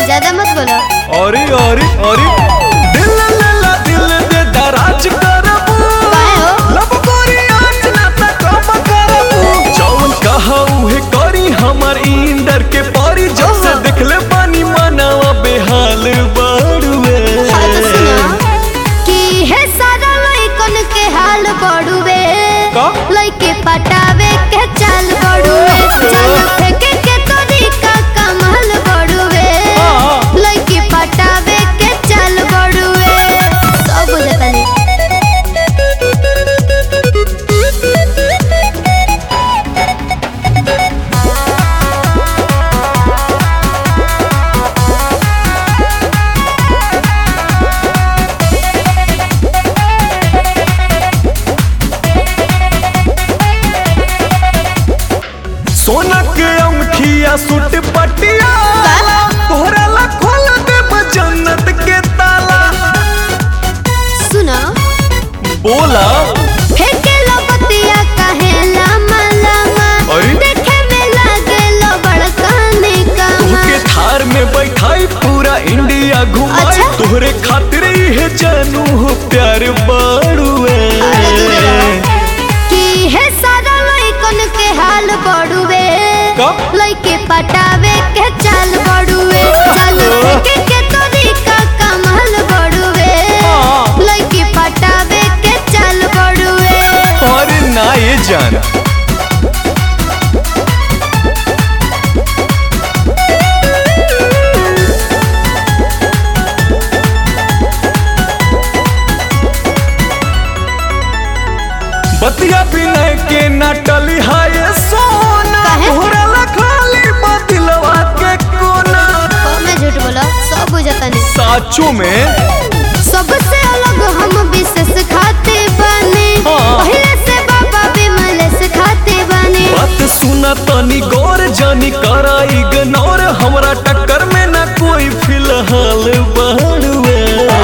ज्यादा मत बोलो अरे अरे अरे दिल लला दिल दे दराज करबू काहे हो? लब गोरी आज ना त कब करबू जौन कहा उहे करी हमर इंदर के परी जब से ओहो। देखले पानी मनावा बेहाल बाड़ुए हाँ तो सुनो कि है सारा लइकन के हाल बड़ुए का? लइके पटावे के चाल बड़ुए जान फेंके के तरीका कमाल बड़ुए हाँ। लइके पटावे के चाल बड़ुए सब बुझतानी सोना के अंगठिया सूट पटिया तोहरा ला खोल दे जन्नत के ताला सुनो बोला फेंके लो बतिया काहे लामा लामा अरे? देखे में लागे लो बड़काने तुहके कामा थार में बैठाई पूरा इंडिया घुमाई अच्छा? तोहरे खातिर ही जानू हो प्यार बाड़ुए अरे दूर रहो। कि है सारा लइकन के हाल बड़ुए का? लइके पटावे के चाल बड़ुए चाल फेंके के तरीका कमाल बड़ुए हाँ। लइके पटावे के चाल बड़ुए और ना ये जान बतिया बिनय के नाटली हाय सोना काहे? तोहरा ला खाली बदलवा के कोना मैं झूठ बोला सब बुझतानी साचो में सबसे अलग हम विशेष खाते बने हाँ। पहले से बाबा विमल से खाते बने बात सुना तनी गौर जानी करा इग्नोर हमरा टक्कर में ना कोई फिलहाल बाड़ुए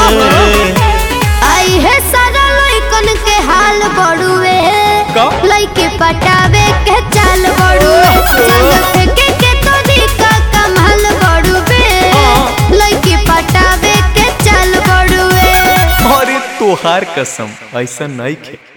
आई है सारा लइकन के हाल बड़ुए का? लइके पटावे के चाल बड़ुए जान फेंके के तरीका कमाल बड़ुए हाँ। लइके पटावे के चाल बड़ुए अरे तोहार कसम ऐसा नहीं खे